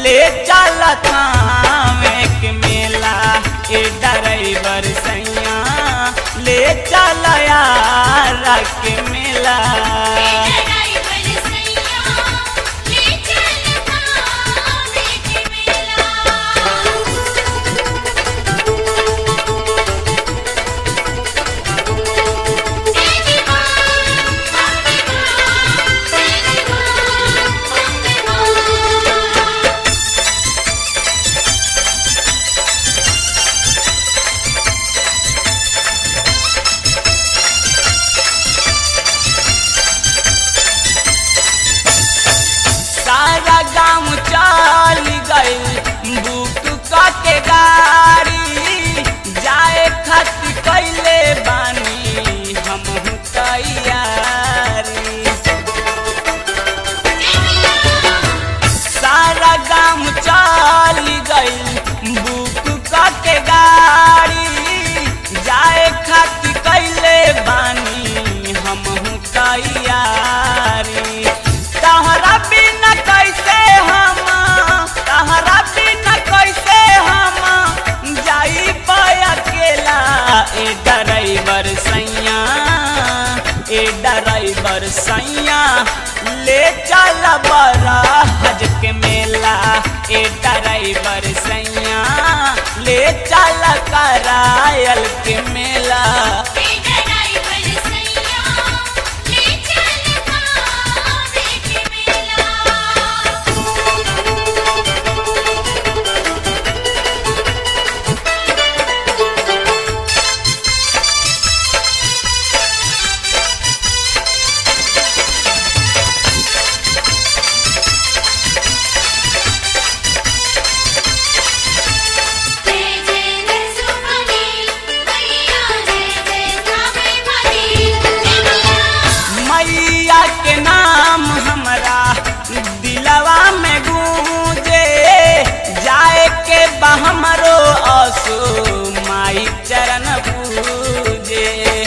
ले चल थावे के मेला ए ड्राइवर सैया ले चल यार के मेला ड्राइवर सैया ले चल भावे के मेला तेरी मां अपनी मां तेरी मां अपनी मां सारा गाँव चल गई बुक के गाड़ी जाए खातिर कैले बानी हम तैयारी सारा गाँव चल गई बुक के गाड़ी जाए खातिर कैले बानी हम तैयारी तहरा बिना कैसे हम तहरा बिना कैसे हम जाई पाया अकेला ए ड्राइवर सैया ए ड्राइवर सैया ले चल बड़ा हज के मेला ए ड्राइवर सैया ले चल करायल के मेला ड्राइवर सैया ले चल भावे के मेला जय जय रसूली मैया जय जय कावे वाली मैया मैया के नाम हमरा दिलवा में गूंजे जाए के बा हमरो असो माई चरण पूजे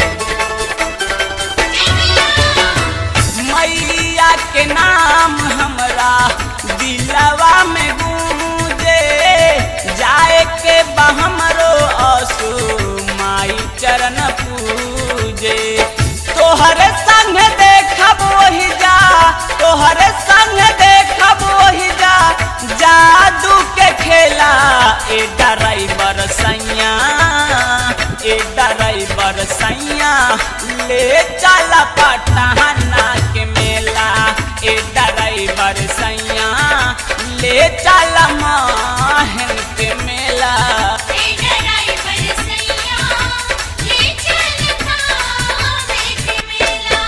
मैया के नाम हमरा दिलवा में गूंजे जाए के बा हमरो असो माई चरण पूजे तोहरे संग देखब वही जा तोहरे संग देखब वही जा जादू के खेला ए ड्राइवर सैया ए ड्राइवर सैया ले चल पटना के मेला ए ड्राइवर सैया ले चल माहन के मेला ड्राइवर सैया ले चल भावे के मेला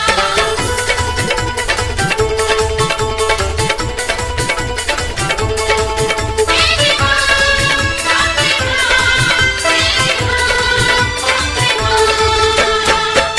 तेरी मां अपनी मां तेरी मां अपनी मां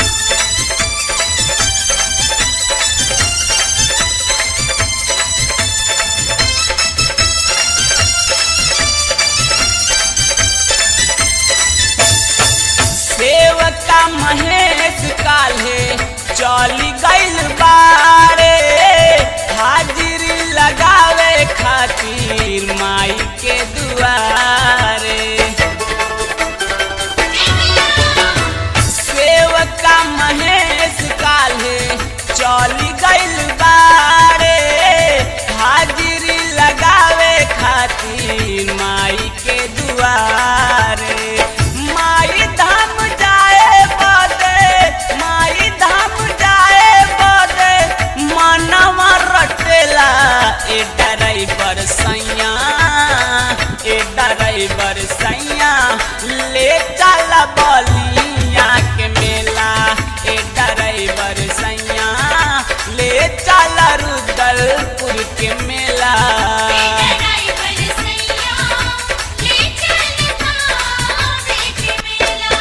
सेवका महेश काल्हे चली गइल बारे हाजिरी लगावे खातिर माई के दुआरे सेवका महेश काल्हे चली गइल बारे हाजिरी लगावे खातिर माई के दुआरे माई धाम जाए बदे माई धाम जाए बदे मनवा रटेला ए ड्राइवर सैया ए ड्राइवर सैया ले चल बलिया के मेला ए ड्राइवर सैया ले चल रुदलपुर के मेला ड्राइवर सैया ले चल भावे के मेला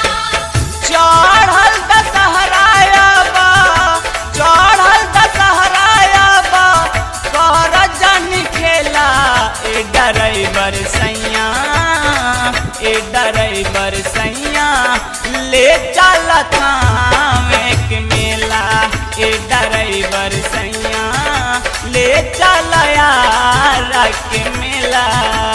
चढ़ल दशहराया बा चढ़ल दशहराया बा कर जन खेला ए ड्राइवर सैया ए ड्राइवर सैया ले चल थावे के मेला ए ड्राइवर सैया ले चल यार मेला